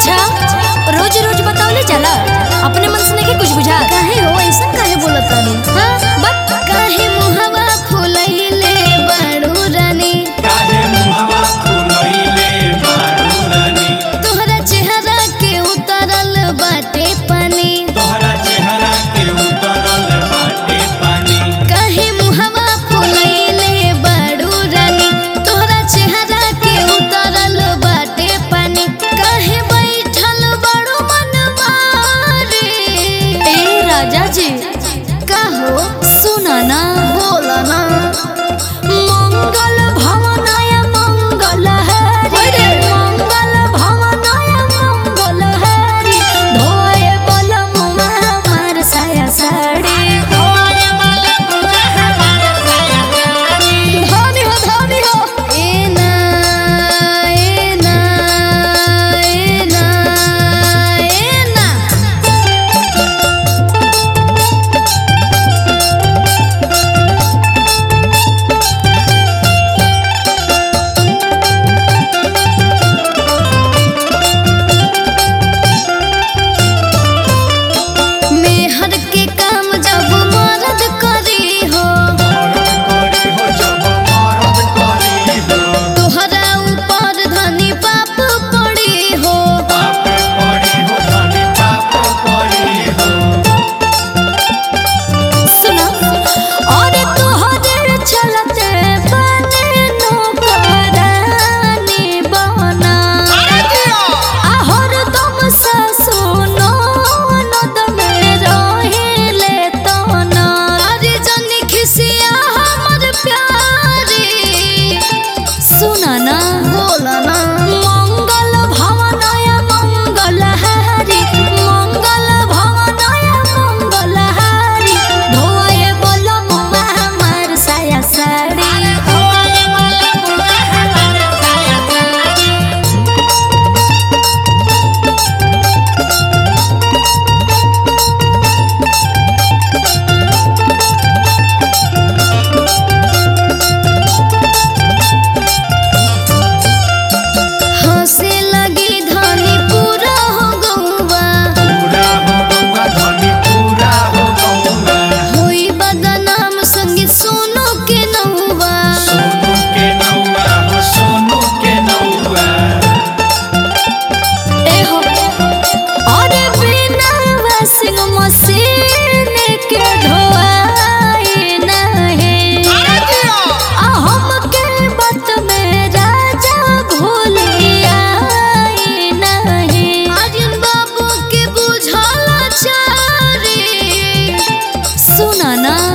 अच्छा रोज रोज बतावले चला अपने मन से नहीं कुछ बुझा काहे हो ऐसा काहे बोलत तानी हाँ बट काहे मुहवा फुलैले बाड़ू रानी काहे मुहवा फुलैले बारू रानी तोहरा चेहरा के उतरल बाटे पानी तोहरा चेहरा के उतरल बाटे पानी काहे मुहवा फुलैले बाड़ू रानी तोहरा चेहरा के उतरल बाटे पानी काहे बैठल बाड़ू मन मारे ए राजा जी काहो सुना ना बोला ना मंगल भवनाय मंगल हरि मंगल भवनाय मंगल हरि धोए बलम हमार साया साड़ी धोए बलम हमार साया साड़ी धनी हो धनी हो ए ना ए ना ए ना ए ना मेहर के काम जब मर्द करी हो मरद करी हो जब मरद करी हो तोहरा ऊपर धनी पाप पड़ी हो पाप पड़ी हो धनी पाप पड़ी हो सुना और तोहरे चलते बने नौकरानी बना आहर तुम सुनो नद में रहिले तना अरे जनी खिसिया हमर प्यारी सुना ना बोला ना मंगल भवनाय मंगल हरि मंगल भवनाय मंगल हरि धोए बोलो मुआ हमार साया साड़ी धोए बोलो मुआ हमार साया साड़ी हंसे लगी धनी पूरा हो गौवा पूरा हो गौआ धनी पूरा हो गौआ होई बदनाम संगी सोनो के नौवा सोनू के नौआ हो सोनू के नौआ एहो और बिना वाशिंग मशीन के धोआई नहीं आ हमके बात में राजा भूलिया नहीं आर्यन बाबू के बुझल चारी सुना ना